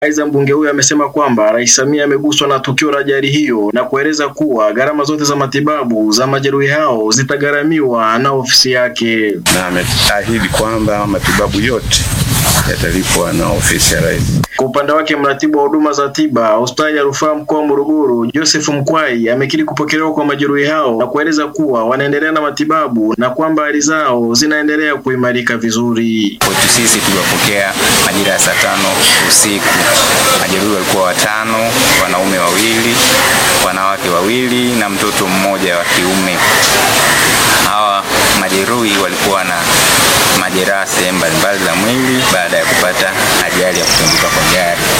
Aidha, mbunge huyo amesema kwamba Rais Samia ameguswa na tukio la ajali hiyo na kueleza kuwa gharama zote za matibabu za majeruhi hao zitagharamiwa na ofisi yake. na ameahidi kwamba matibabu yote yatalipwa na ofisi ya rais. Kwa upande wake mratibu wa huduma za tiba hospitali ya rufaa mkoa wa Morogoro Joseph Mkwai amekiri kupokelewa kwa majeruhi hao na kueleza kuwa wanaendelea na matibabu na kwamba hali zao zinaendelea kuimarika vizuri. Kwetu sisi tuliwapokea majira ya saa tano usiku. Majeruhi walikuwa watano, wanaume wawili, wanawake wawili na mtoto mmoja wa kiume. Hawa majeruhi walikuwa na majeraha sehemu mbalimbali za mwili baada ya kupata ajali ya kutunguka kwa gari.